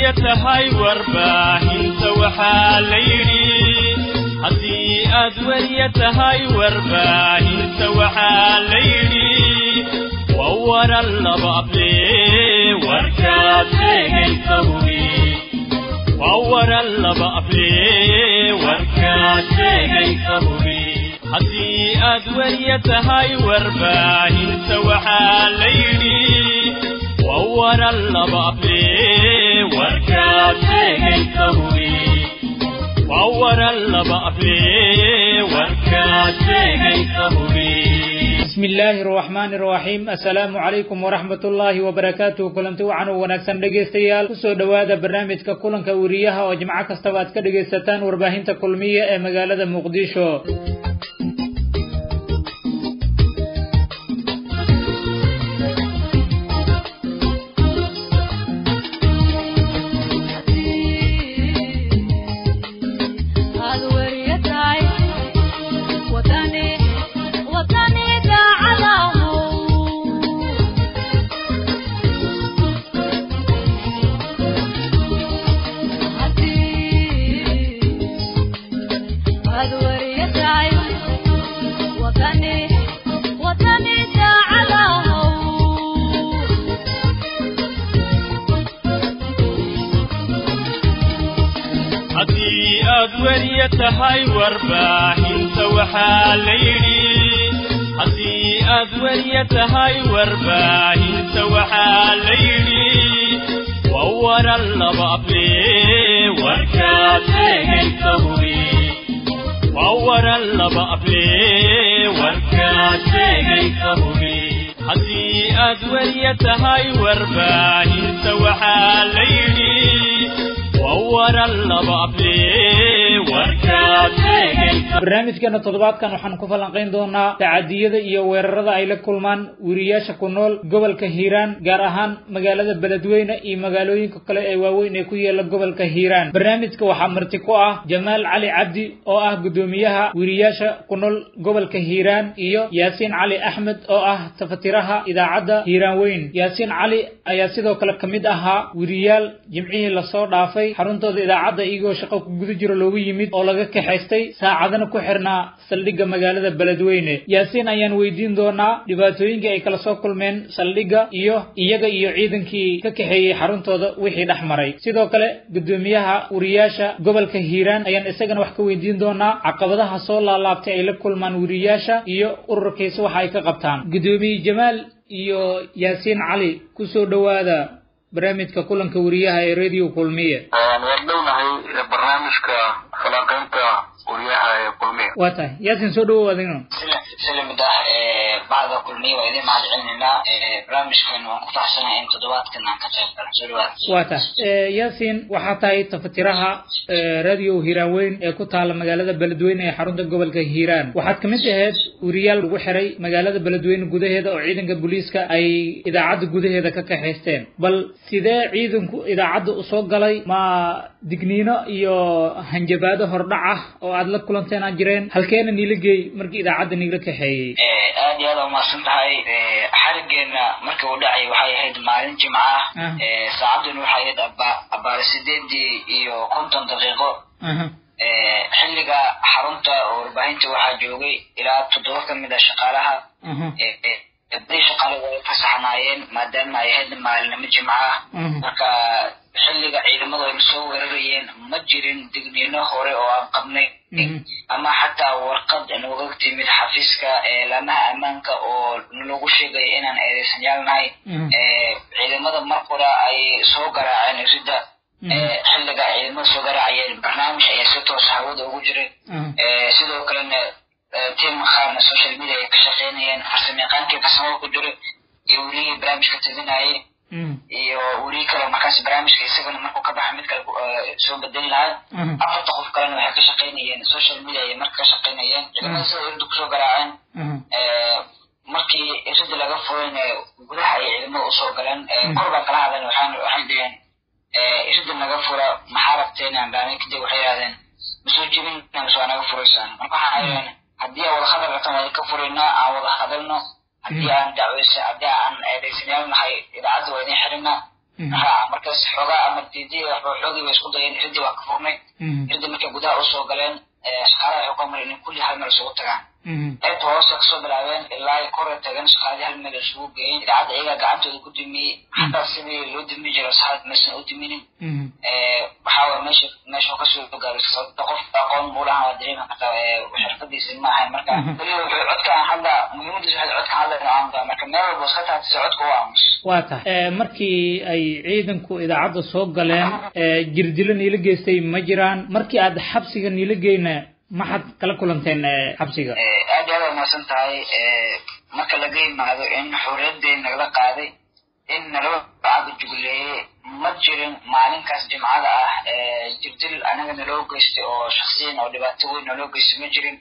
weriya tahay warbaahinta waxaa la yidhi haddii aad weriya tahay warbaahinta waxaa la yidhi waa waran laba able warkaad sheegaysa hubi waa waran laba able warkaad sheegaysa hubi haddii aad weriya tahay warbaahinta waxaa la yidhi waa waran laba able warkaad sheegaysa hubi waa waran laba able warkaad sheegaysa hubi bismi illaahi araxmaani araxiim assalaamu calaykum waraxmat ullaahi wabarakaatuh kulanti wacan u wanaagsan dhegaystayaal kusoo dhowaada barnaamijka kulanka weriyaha oo jimco kastaba aad ka dhegaysataan warbaahinta kulmiya ee magaalada muqdisho haddii aad weriya tahay warbaahinta waxaa la yidhi haddii aad weriya tahay warbaahinta waxaa la yidhi waa waran laba able warkaad sheegaysa hubi waa waran laba able warkaad sheegaysa hubi haddii aad weriya tahay warbaahinta waxaa la yidhi barnaamijkeena toddobaadkan waxaan ku falanqayn doonaa tacadiyada iyo weerarada ay la kulmaan weriyaasha ku nool gobolka hiiraan gaar ahaan magaalada beledweyne iyo magaalooyinka kale ee waaweyn ee ku yaala gobolka hiiraan barnaamijka waxaa marti ku ah jamaal cali cabdi oo ah guddoomiyaha weriyaasha ku nool gobolka hiiraan iyo yaasiin cali axmed oo ah tafatiraha idaacadda hiiraan weyn yaasiin cali ayaa sidoo kale ka mid ahaa weriyaal jimcihii lasoo dhaafay xaruntooda idaacadda iyagoo shaqo ku guda jiro loogu yimid oo laga kaxaystay saacadana ku xirnaa saldhigga magaalada beledweyne yaasiin ayaan weydiin doonaa dhibaatooyinkii ay kala soo kulmeen saldhigga iyo iyaga iyo ciidankii ka kaxeeyey xaruntooda wixii dhex maray sidoo kale guddoomiyaha weriyaasha gobolka hiiraan ayaan isagana wax ka weydiin doonaa caqabadaha soo laalaabtay ay la kulmaan weriyaasha iyo ururkiisa waxa ay ka qabtaan guddoomiye jamaal iyo yaasiin cali kusoo dhowaada barnaamijka kulanka weriyaha ee radio kulmiye waan dhownahay barnaamijka falanqaynta weriyaha ee kulmiye waa tahay yaasin soo dhawow adigna silimid ah bacda kulmiye waa idin mahad celinaynaa barnaamijkan waan ku faraxsanahay in toddobaadkan aan ka qayb galo soo dhawaad waa tahay yaasin waxaa tahay tafatiraha radio hiiraan weyn ee ku taala magaalada beledweyne ee xarunta gobolka hiiraan waxaad kamid ahayd weriyaal lagu xiray magaalada beledweyne gudaheeda oo ciidanka booliiska ay idaacadda gudaheeda ka kaxaysteen bal sidee ciidanku idaacadda usoo galay ma digniino iyo hanjabaado hordhac ah oo aad la kulanteen aan jireen halkeena niila geey markii idaacadda niila kaxeeyey aad iyo aad aa umahadsan tahay xarigeena markii uu dhacay waxay ahayd maalin jimco ah saacaduna waxay ahayd abaar sideedii iyo konton daqiiqo xilliga xarunta warbaahinta waxaa joogay ilaa toddoba ka mid a shaqaalaha badii shaqaale way fasaxnaayeen maadaama ay ahayd maalinimo jimco ah marka xilliga ciidamadu ayna soo weerarayeen ma jirin digniino hore oo aan qabnay ama xataa warqad nooga timid xafiiska laamaha ammaanka oo nalagu sheegaya inaan eedeysanyaal nahay ciidamada mar qura ay soo garaaceen ridda xilliga ciidamada soo garaacayeen barnaamij ayaa si toos hawada ugu jiray sidoo kalena tim qaarna social media ay ka shaqeynayeen farsamayaqaankii farsamada ku jiray iyo welihii barnaamijka tadinayay iyo welihi kale markaas barnaamijka isagana markuu ka baxa mid kale soo bedeli lahaa afarta qof kalena waxay ka shaqeynayeen social media ay marka ka shaqeynayeen ciidamada sida irda kusoo garaaceen markii irida laga furayna gudaha ay ciidamada usoo galeen kor baan kala hadlan waxaan waxay dhaheen irida naga fura maxaa rabteen aan dhaanay kadib waxay yidhahdeen masoo jebin mise waa naga furaysaan marka waxaan yidhahdeen haddii aan wada hadal rabtan waa ka furaynaa aan wada hadalno haddii aan dacweysa haddii aan eedaysanayaal nahay idaacadda waa idin xirinaa ha markaas xoogaa ama diidii xoogii bay isku dayeen irdii waa ka furnay irdii markay gudaha usoo galeen shaqaalaha waxay ku amreen in kulli hal meel isugu tagaan qaybta hoose kasoo bilaabeen ilaa ay kore tageen shaqaalii hal meel isugu geeyeen idaacadda iyagaa gacantooda ku dumiyey xataa sidii loo dumi jiray saxaad maysan u duminin waxaa waye meesha meesha kasoo gaaray sababta qof aqoon muulahan waa dareemi kartaa xirfadiisa ma ahayn marka weliba wuxuu codkaan hadda muhiimadiisa waxay codkaan hadla inuu aamudaa marka meel walba iska taagtisa codka u aamus waa tahay markii ay ciidanku idaacadda soo galeen jirdilo niila geystay ma jiraan markii aad xabsiga niila geyna maxaad kala kulanteen xabsiga aad aad umaasan tahay marka laga yimaado in xorriyaddeen nagala qaaday in nalaba caga jugleeye ma jirin maalinkaas jimcada ah jirdil anaga naloo geystay oo shaksiyan oo dhibaato weyn naloo geystay ma jirin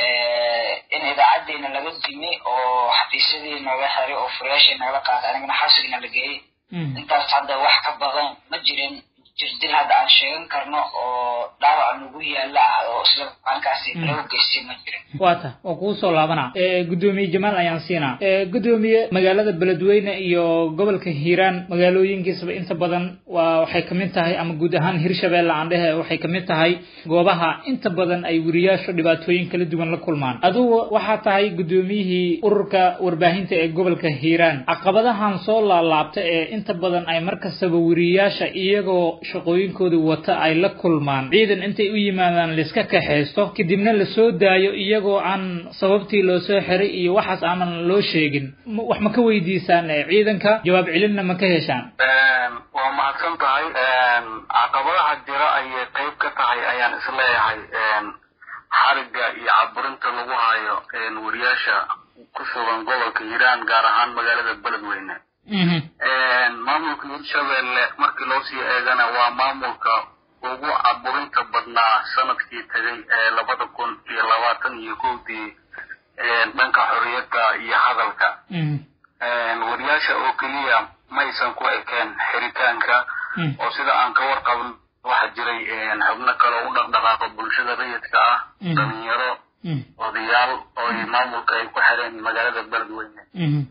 in idaacaddeena laga dimi oo xafiisyadii naga xiray oo furayaashii nagala qaaday anagana xabsigina la geeyey intaas hadda wax ka badan ma jirin jirdil hadda aan sheegan karno oo dhaawac nagu yaala ah oo isla maalinkaasi lagu geystay ma jirin waa ta waa kugu soo laabanaa gudoomiye jamaal ayaan siinaa gudoomiye magaalada beledweyne iyo gobolka hiiraan magaalooyinkiisaba inta badan waa waxay kamid tahay ama guud ahaan hirshabeelle aan dhehe waxay kamid tahay goobaha inta badan ay weriyaashu dhibaatooyin kala duwan la kulmaan adugu waxaa tahay gudoomiyihii ururka warbaahinta ee gobolka hiiraan caqabadahan soo laalaabta ee inta badan ay markastaba weriyaasha iyagoo shaqooyinkooda wata ay la kulmaan ciidan intay u yimaadaan laiska kaxaysto kadibna lasoo daayo iyagoo aan sababtii loo soo xiray iyo waxaas aanan loo sheegin wax ma ka weydiisaan ciidanka jawaab celinna ma ka heshaan waa mahadsan tahay caqabadaha jira ayay qayb ka tahay ayaan isleeyahay xariga iyo caburinta lagu hayo weriyaasha ku sugan gobolka hiiraan gaar ahaan magaalada beledweyne maamulka hirshabelle markii loo sii eegana waa maamulka ugu caburinta badnaa sanadkii tegay ee labada kun iyo labaatan iyo kowdii dhanka xorriyadda iyo hadalka weriyaasha oo keliya maysan ku ekeen xiritaanka oo sida aan ka warqabn waxaa jiray xubno kale oo u dhaqdhaqaaqo bulshada rayidka ah dhalinyaro odayaal oo maamulka ay ku xireen magaalada beledweyne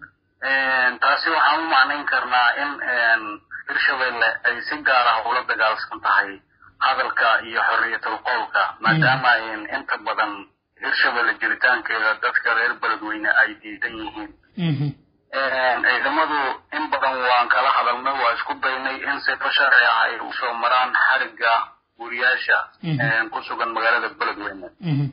taasi waxaan u macnayn karnaa in hirshabelle ay si gaar ah ula dagaalsan tahay hadalka iyo xorriyatul qowlka maadaama inta badan hirshabelle jiritaankeeda dadka reer beledweyne ay diidan yihiin ciidamadu in badan waan kala hadalnay waa isku daynay in sifo sharci ah ay usoo maraan xariga weriyaasha ku sugan magaalada beledweyne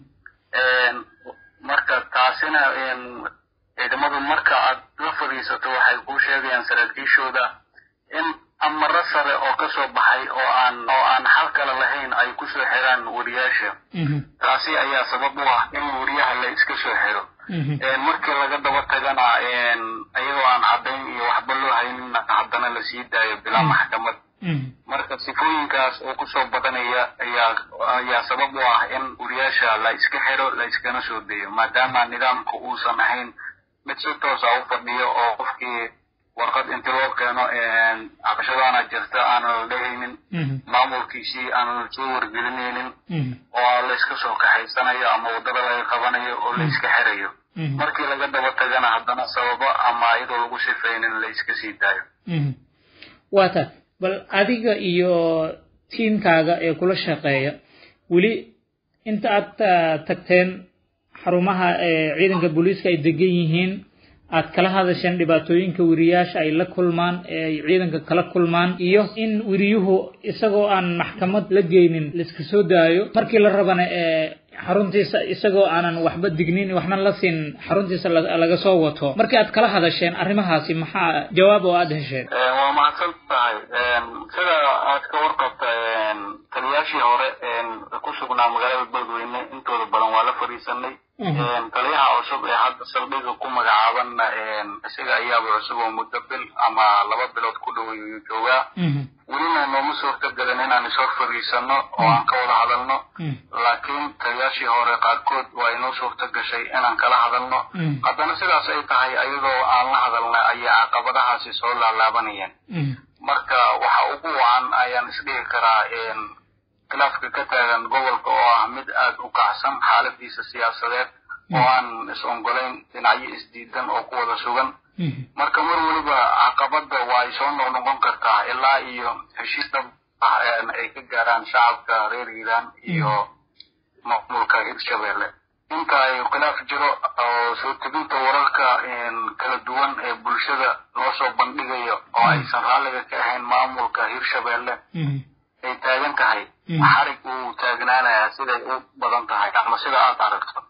marka taasina ciidamadu marka aad la fadhiisato waxay kuu sheegayaan saraakiishooda in amaro sare oo ka soo baxay oo aan oo aan xal kale lahayn ay kusoo xiraan weriyaasha taasi ayaa sabab u ah in weriyaha la iska soo xiro markii laga daba tagana iyadoo aan caddayn iyo waxba loo haynin haddana la sii daayo bilaa maxkamad marka sifooyinkaas oo kusoo badanaya ayaa ayaa sabab u ah in weriyaasha la iska xiro la iskana soo dayo maadaama nidaamku uusan ahayn mid si toosa u fadhiyo oo qofkii warqad inti loo keeno cabashadaana jirta aanan la dhehaynin maamulkiisii aanan soo wargelinaynin oo layska soo kaxaysanayo ama waddada laga qabanayo oo la iska xirayo markii laga daba tagana haddana sababo ama iyadoo lagu sifaynin la iska sii daayo waa ta bal adiga iyo tiimkaaga ee kula shaqeeya weli inta aad tagteen xarumaha ciidanka booliiska ay degan yihiin aad kala hadasheen dhibaatooyinka weriyaasha ay la kulmaan ee ay ciidanka kala kulmaan iyo in weriyuhu isagoo aan maxkamad la geynin laiska soo daayo markii la rabana ee xaruntiisa isagoo aanan waxba dignin waxna la siin xaruntiisa laga soo wato markii aad kala hadasheen arrimahaasi maxaa jawaab oo aad hesheen waa mahadsan tahay sida aad ka warqabta taliyaashii hore ku sugnaa magaalada beledweyne intooda badan waa la fadhiisanay taliyaha cusub ee hadda saldhiga ku magacaabanna isaga ayaaba cusub oo muddo bil ama laba bilood ku dhow ayuu joogaa welina nooma suurtagelin inaan ishor fadhiisano oo aan ka wada hadalno laakiin taliyaashii hore qaarkood waa inoo suurta gashay inaan kala hadalno haddana sidaas ay tahay ayadoo aan la hadalna ayaa caqabadahaasi soo laalaabanayeen marka waxa ugu wacan ayaan isdhihi karaa khilaafka ka taagan gobolka oo ah mid aad u kacsan xaaladiisa siyaasadeed oo aan is ongolayn dhinacyo isdiidan oo ku wada sugan marka mar weliba caqabada waa ay soo noqnoqon kartaa ilaa iyo heshiis dhab ah ay ka gaaraan shacabka reer hiiraan iyo maamulka hirshabelle inta ay khilaaf jiro oo soo tebinta wararka kala duwan ee bulshada loo soo bandhigayo oo aysan raalliga ka ahayn maamulka hirshabelle ay taagan tahay xarig uu taagnaanayaa siday u badan tahay ama sida aad aragto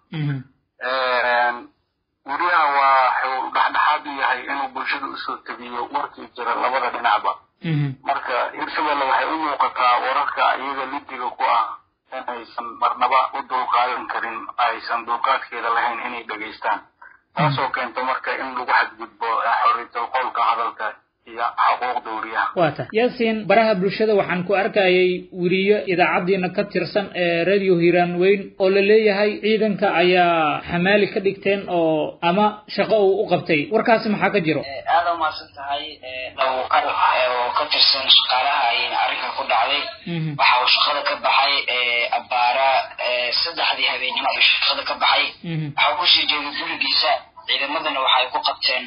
weriyaha waa xuu dhexdhexaad u yahay inuu bulshada usoo tebiyo warkii jira labada dhinacba marka hirshabelle waxay u muuqataa wararka iyaga lidiga ku ah inaysan marnaba u dulqaadan karin aysan dulqaadkeeda lahayn inay dhegaystaan taasoo keenta marka in lagu xadgudbo xorriyatul qowlka hadalka iyo xuquuqda weriyaha waa tahay yaasiin baraha bulshada waxaan ku arkayay weriyo idaacaddiina ka tirsan ee radio hiiraan weyn oo la leeyahay ciidanka ayaa xamaali ka dhigteen oo ama shaqo uu u qabtay warkaasi maxaa ka jiro aada umaasan tahay dhawqar oo ka tirsan shaqaalaha ayayna arrinka ku dhacday waxa uu shaqada ka baxay abbaara saddexdii habeenimo ayuu shaqada ka baxay waxa uu kusii jeeday gurigiisa ciidamadana waxay ku qabteen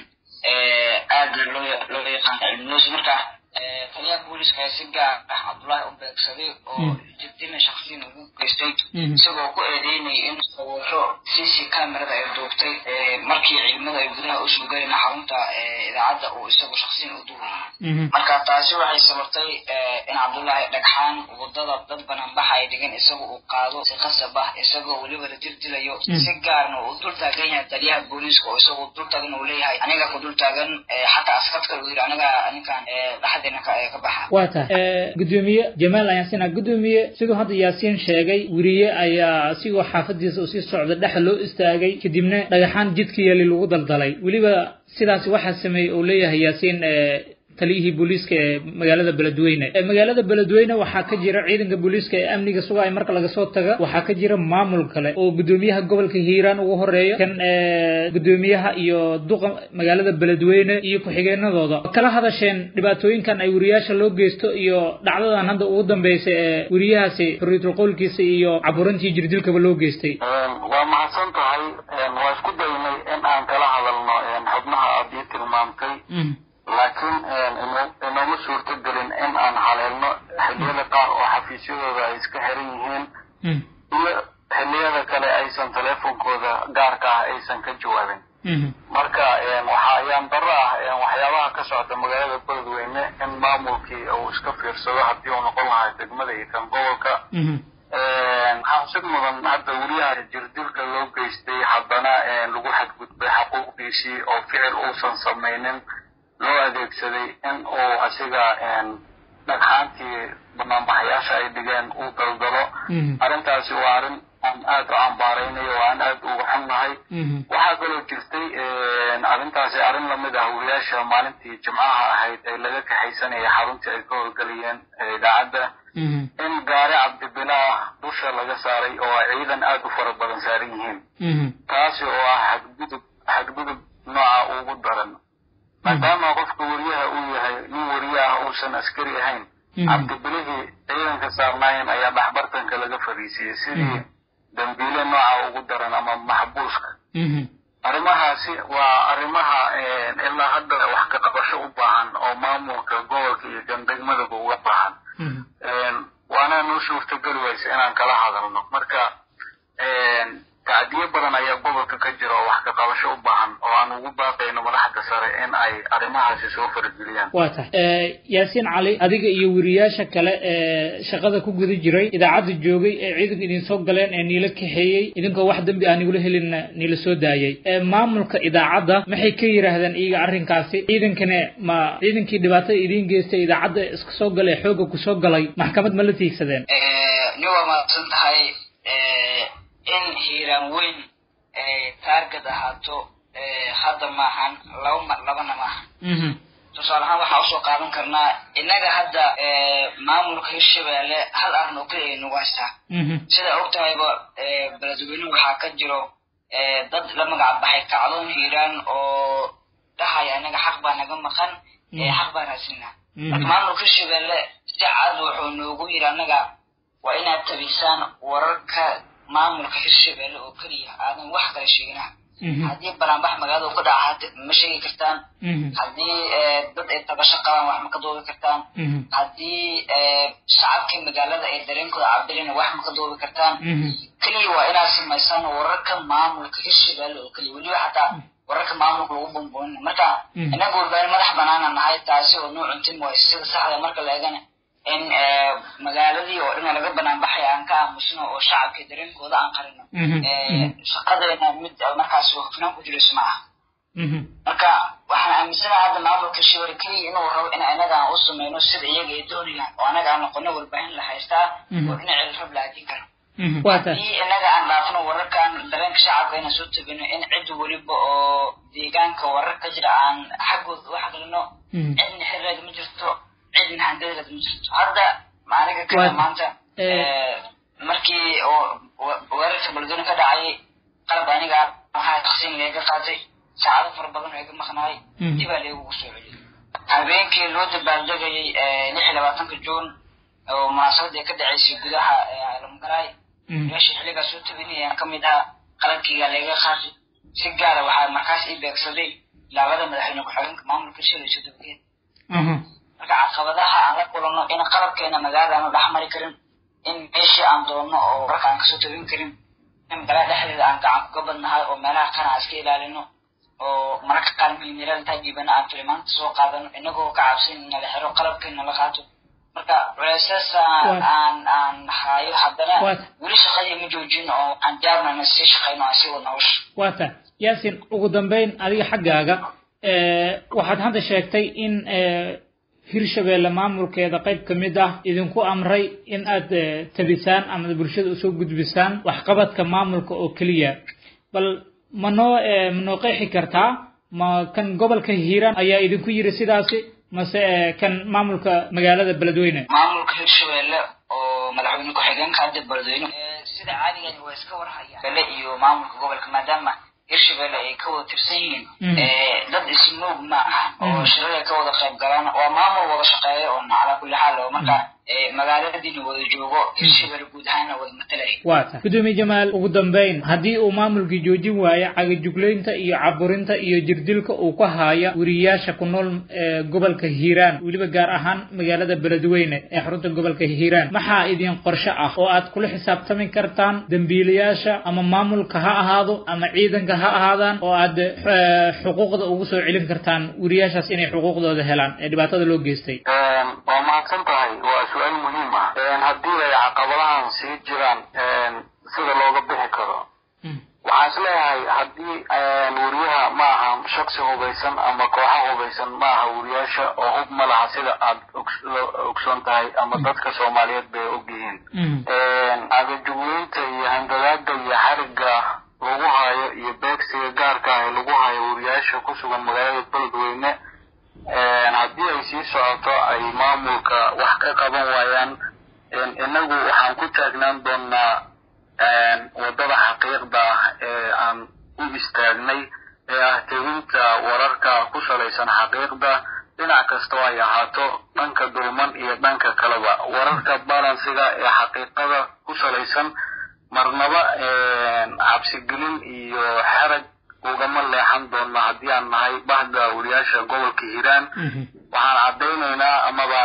aada loo loo yaqaan cilminuusi marka taliyaha booliska si gaar ah cabdullaahi u beegsaday oo jidina shaksiyan ugu geystay isagoo ku eedeynayay in sawiro c c camerada ay duubtay markii ciidamada ay gudaha usoo galeen xarunta idaacadda uu isagu shaksiyan u duwayay marka taasi waxay sababtay in cabdullaahi dhagxaan wadada dad bananbaxa ay dhigan isagu uu qaado si qasab ah isagoo weliba la dirdilayo si gaarna uu dul taagan yahay taliyaha booliiska oo isagu dul taagan uu leeyahay aniga ku dul taagan xataa askadka uu yidhi aniga ninkan dhexdeena ka baxa waa tahay gudoomiye jamaal ayaan sinaa gudoomiye siduu hadda yaasiin sheegay weriye ayaa asigoo xaafadiisa usii socda dhexa loo istaagay kadibna dhagaxaan jidka yeeli lagu daldalay weliba sidaasi waxaa sameeyey uu leeyahay yaasiin taliyihii booliiska ee magaalada beledweyne magaalada beledweyne waxaa ka jira ciidanka booliiska ee amniga sugaya marka laga soo taga waxaa ka jira maamul kale oo gudoomiyaha gobolka hiiraan ugu horeeyo kan gudoomiyaha iyo duqa magaalada beledweyne iyo ku-xigeenadooda kala hadasheen dhibaatooyinkan ay weriyaasha loo geysto iyo dhacdadan hadda ugu dambeysay ee weriyahaasi xorriyatul qowlkiisa iyo caburintii jirdilkaba loo geystay waa mahadsan tahay waa isku daynay in aan kala hadalno xubnaha aad ii tilmaamtay laakiin inooma suurto gelin in aan haleelno xilliyada qaar oo xafiisyadooda ay iska xiran yihiin iyo xilliyada kale aysan teleefonkooda gaarka ah aysan ka jawaabin marka waxa ayaan darro ah waxyaabaha ka socda magaalada beledweyne in maamulkii uu iska fiirsado haddii uu noqon lahaa degmada iyo kan gobolka xabsid mudan hadda weriyaha jirdilka loo geystay haddana lagu xadgudbay xaquuqdiisii oo ficil uusan samaynin loo adeegsaday in uu asiga dhagxaantii banaanbaxayaasha ay dhigeen uu daldalo arrintaasi waa arrin aan aad u cambaaraynayo oo aan aad uga xunnahay waxaa kaloo jirtay arrintaasi arrin lamid ah weriyaasha maalintii jimcaha ahayd ee laga kaxaysanaya xaruntii ay ka howlgelayeen idaacadda in gaari cabdibilaah dusha laga saaray oo ciidan aad u fara badan saaran yihiin taasi oo ah xadgudub xadgudub nooca ugu daran maadaama qofka weriyaha uu yahay nin weriye ah uusan askari ahayn cabdibilihii ciidanka saarnaayeen ayaa dhaxbartanka laga fariisiyey sidii dambiile nooca ugu daran ama maxbuuska arrimahaasi waa arrimaha ilaa hadda wax ka qabasho u baahan oo maamulka gobolka iyo kan degmadaba uga baahan waana noo suurtogeli waysa inaan kala hadalno marka tacdiyo badan ayaa gobolka ka jira oo wax ka qabasho u baahan oo aan ugu baaqayno madaxda sare in ay arrimahaasi soo farageliyaan waa tahay yaasiin cali adiga iyo weriyaasha kale ee shaqada ku guda jiray idaacadda joogay ee ciidanka idin soo galeen ee niila kaxeeyey idinkoo wax dembi ah nigula helinna niila soo daayay maamulka idaacadda maxay ka yidhaahdeen iyaga arrinkaasi ciidankana ma ciidankii dhibaatada idiin geystay idaacadda iska soo galay xoogga kusoo galay maxkamad ma la tiigsadeen ni waa mahadsan tahay in hiiraan weyn taargad ahaato hadda maahan laba mar labana maahan tusaale ahaan waxaa usoo qaadan karnaa innaga hadda maamulka hirshabeelle hal arrin oo keliya nagu haystaa sida og tahayba beledweyne waxaa ka jiro dad la magac baxay kacdoon hiiraan oo dhahaya inaga xaq baa naga maqan xaq baan raasinaa marka maamulka hirshabeelle si cad wuxuu noogu yiri annaga waa inaad tabisaan wararka maamulka hirshabelle oo keliya aadan wax kale sheegina haddii banaanbax magaalada uu ka dhaca ma sheegi kartaan haddii dad ay tabasho qabaan wax ma ka doobi kartaan haddii shacabkii magaalada ay dareenkooda cabirina wax ma ka doobi kartaan keliya waa inaad samaysaan wararka maamulka hirshabelle oo keliya weliba xataa wararka maamulka lagu bumbuunin marka inaga warbaahin madax banaana nahay taasi oo noo cuntin waay sida saxda marka la eegana in magaaladii oo dhan laga banaan baxay aan ka aamusno oo shacabka dareenkooda aan qarino shaqadeena mid markaas hufnaan ku jirayso ma aha marka waxaan aaminsanaha hadda maamulka shibari keliya inuu rabo in anaga aan u sameyno sida iyaga ay doonayaan oo anaga aan noqono warbaahin la haystaa oo dhinaceeda rab la hadin karo haddii inaga aan dhaafno wararkan dareenka shacabka inaan soo tabino in cid weliba oo deegaanka warar ka jira aan xaggooda u xaqlino cidna xirireeda ma jirto cidna handadeeda ma jirto hadda aniga kada maanta markii weerarka baldooni ka dhacay qalab aniga waxaa taqsiin leega qaatay saacado fara badan oo iga maqnaay dibaa leegugu soo celiyay habeenkii loo dabaaldegayay lix iyo labaatanka juun oo munaasabada ay ka dhaceysay gudaha lamgaraay meesha xilligaa soo tabinayaan ka mid ah qalabkiiga leega qaatay si gaara waxaa markaas ii beegsaday laabada madaxweyne ku-xigeenka maamulka shilay soo dabageed marka caqabadaha aan la kulanno in qalabkeena magaalada aanu dhex mari karin in meeshii aan doonno oo wararka aan kasoo tabin karin in magaalada dhexdeeda aan gacan kuga badnahay oo meelaha kana aan iska ilaalino oo mararka qaar milmiirada intaa dhiibana aan filimaanta soo qaadano inagoo ka cabsan nala xiro qalabkeena la qaato marka culeysas aan aan hayo haddana weli shaqadii ma joojin oo aan jaarnana sii shaqayno aan sii wadno hawsha waata yaasin ugu dambeyn adiga xaggaaga waxaad hadda sheegtay in hirshabelle maamulkeeda qayb ka mid ah idinku amray in aad tabisaan ama bulshada usoo gudbisaan waxqabadka maamulka oo keliya bal ma noo ma noo qeexi kartaa ma kan gobolka hiiraan ayaa idinku yiri sidaasi mase kan maamulka magaalada beledweyne maamulka hirshabelle oo madaxweyne ku-xigeenka hadda beledweyne sida caadigeed waa iska warhaya bele iyo maamulka gobolka maadaama hirshabelle ay ka wada tirsan yihiin dad ismoog ma aha oo shirada ka wada qayb galaan waa maamul wada shaqeeya oo calaa kulli xaal oo marka magaaladiina wada joogo hirshabelle guud ahaanna wada matalaya waata gudoomiye jamaal ugu dambeyn haddii uu maamulkii joojin waayo cagajuglaynta iyo caburinta iyo jirdilka uu ka haya weriyaasha ku nool gobolka hiiraan weliba gaar ahaan magaalada beledweyne ee xarunta gobolka hiiraan maxaa idin qorshe ah oo aad kula xisaabtami kartaan dembiilayaasha ama maamulka ha ahaado ama ciidanka ha ahaadaan oo aad xuquuqda ugu soo celin kartaan weriyaashaas inay xuquuqdooda helaan ee dhibaatada loo geystay waa mahadsan tahay waa su-aal muhiim ah haddii ay caqabadahan sii jiraan sida looga bixi karo waxaan is leeyahay haddii weriyaha ma aha shaksi hubaysan ama kooxa hubaysan ma aha weriyaasha oo hub ma laha sida aad ogsoon tahay ama dadka soomaaliyeed bay ogyihiin cagajugleynta iyo handadaada iyo xariga lagu hayo iyo beegsiga gaarka ah ee lagu hayo weriyaasha ku sugan magaalada beledweyne haddii ay sii socoto ay maamulka wax ka qaban waayaan inagu waxaan ku taagnaan doonaa waddada xaqiiqda ah ee aan u istaagnay ee ah tebinta wararka ku salaysan xaqiiqda dhinac kastoo ay ahaato dhanka dulman iyo dhanka kaleba wararka balansiga ee xaqiiqada ku salaysan marnaba cabsigelin iyo xerag ugama leexan doona haddii aan nahay bahda weriyaasha gobolka hiiraan waxaan caddaynaynaa amaba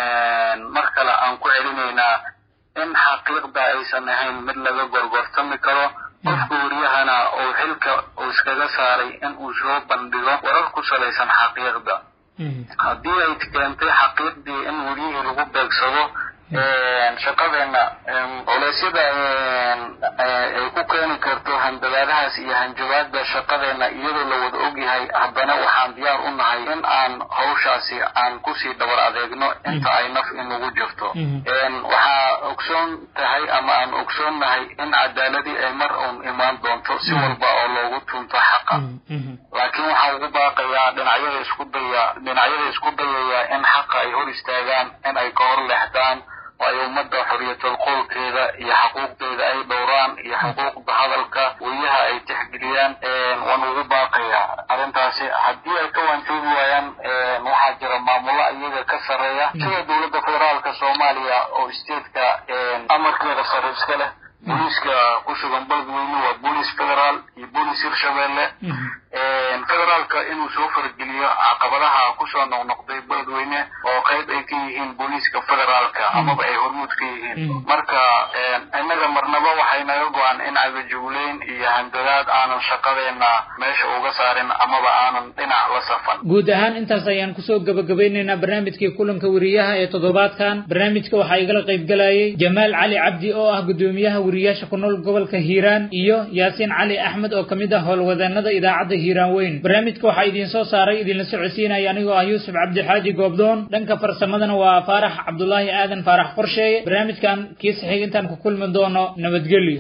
mar kale aan ku celinaynaa in xaqiiqda aysan ahayn mid laga gorgortami karo qofka weriyahana uu xilka uu iskaga saaray in uu soo bandhigo warar ku salaysan xaqiiqda haddii ay keentay xaqiiqdii in weriyihii lagu beegsado shaqadeena culeysyada ay ku keeni karto handadaadahaas iyo hanjabaada shaqadeena iyadoo la wada ogyahay haddana waxaan diyaar u nahay in aan hawshaasi aan kusii dhabar adeegno inta ay naf inugu jirto waxaa ogsoon tahay ama aan ogsoon nahay in cadaaladii ay mar uun imaan doonto si walba oo loogu tunto xaqa laakiin waxaa ugu baaqayaa dhinacyada isku daya dhinacyada isku dayaya in xaqa ay hor istaagaan in ay ka hor leexdaan oo ay ummadda xorriyatul qowlkeeda iyo xuquuqdeeda ay dhowraan iyo xuquuqda hadalka weriyaha ay tixgeliyaan waan ugu baaqayaa arrintaasi haddii ay ka waantoobi waayaan waxaa jira maamulo iyaga ka sarreeya sida dowladda federaalka soomaaliya oo statetka amarkeeda sare iska leh booliiska ku sugan beledweyne waa booliis federaal iyo booliis hirshabelle federaalka inuu soo fargeliyo caqabadaha kusoo noqnoqday beledweyne oo qayb ay ka yihiin booliiska federaalka amaba ay hormuud ka yihiin marka innaga marnaba waxay naga go-an in cagajugleyn iyo handadaad aanan shaqadeena meesha uga saarin amaba aanan dhinac la safan guud ahaan intaas ayaan kusoo gabagabeynaynaa barnaamijkii kulanka weriyaha ee toddobaadkan barnaamijka waxaa igala qayb galayay jamaal cali cabdi oo ah gudoomiyaha weriyaasha ku nool gobolka hiiraan iyo yaasiin cali axmed oo kamid ah howlwadeenada idaacadda hiiraan weyn barnaamijka waxaa idiin soo saaray idinla socodsiinaya anigoo ah yuusuf cabdixaaji goobdoon dhanka farsamadana waa faarax cabdulaahi aadan faarax qorsheeye barnaamijkan kiisa xig intaan ku kulmi doono nabadgelyo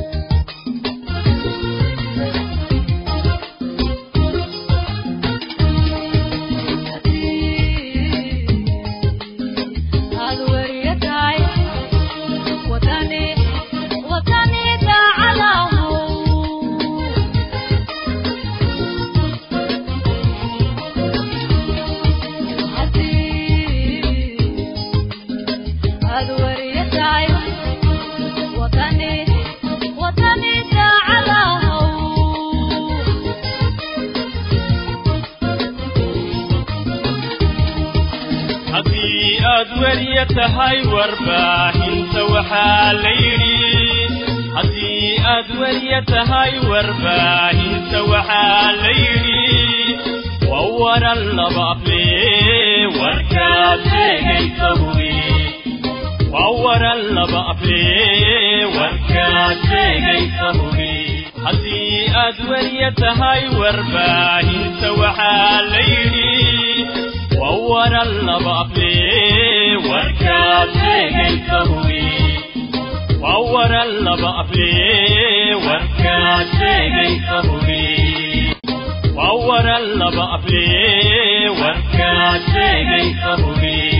haddii aad weriya tahay warbaahinta waxaa la yidhi haddii aad weriya tahay warbaahinta waxaa la yidhi waa waran laba afle warkaad sheegaysa hubi waa waran laba afle warkaad sheegaysa hubi haddii aad weriya tahay warbaahinta waxaa la yidhi وورا اللبابي وركات جيتهوي وورا اللبابي وركات جيتهوي وورا اللبابي وركات جيتهوي